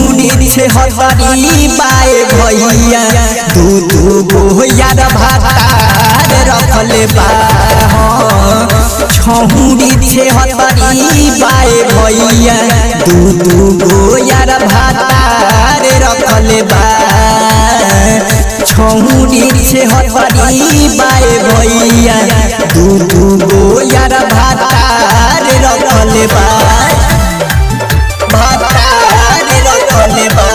छौरी छे हतरी बाए भैया दू दू गो यार भातार रखले बा छौरी छे हतरी बाए भैया दू दू गो यार भातार रखले बा छौरी छे हतरी बाए भैया दू दू गो यार भातार रखले बा भातार रखले बा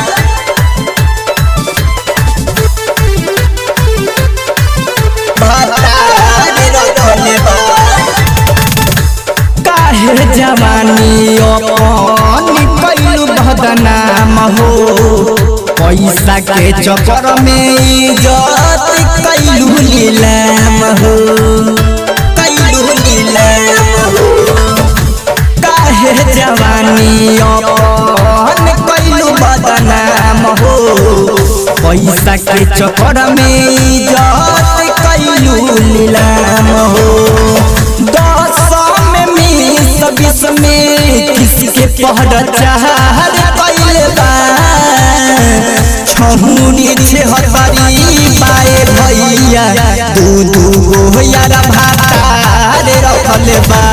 भातार रखले बा काहे जवानी अपन कैलू बदनाम हो पैसा के चक्कर में इज्जत कैलू नीलाम हो कैलू नीलाम हो काहे जवानी अपन कैलू बदनाम हो पैसा के चक्कर में इज्जत कैलू नीलाम हो दस में बीस बीस में किसके पहर चाहर कैले बा छहुरी छे हतरी बाए भैया दू दू गो यार भातार रखले बा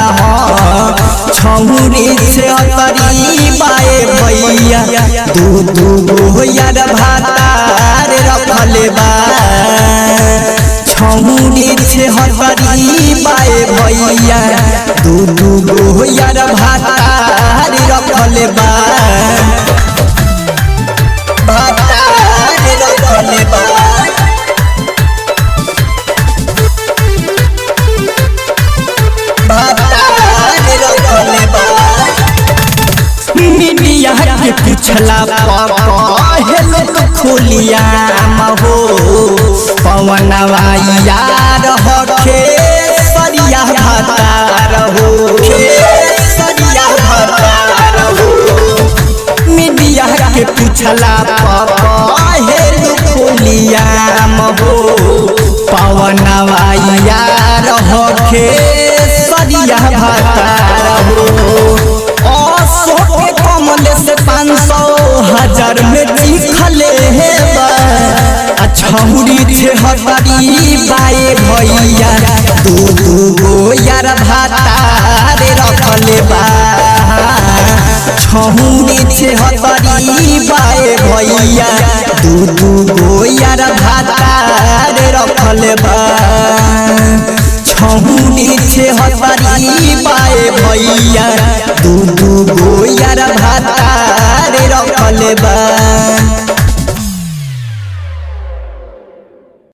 छहुरी छे हतरी बाए भैया दू दू गो यार भातार रखले बा छहुरी छे हतरी बाए भैया दू दू गो यार भातार रखले बा भातार रखले बा भातार रखले बा मीडिया के पिछला हेलो तो खोलिया हो पवनवा यार हखे सरिया भतार हो सरिया भतार हो मीडिया के पिछला हेलो खोलिया हो पवनवा यार हखे सरिया भतार हो अशोक के कमल से पाँच सौ हजार में लिखले हे छहुरी छे हतरी बाए भैया दू दू गो यार भातार रखले बा छहुरी छे हतरी बाए भैया दू दू गो यार भातार रखले बा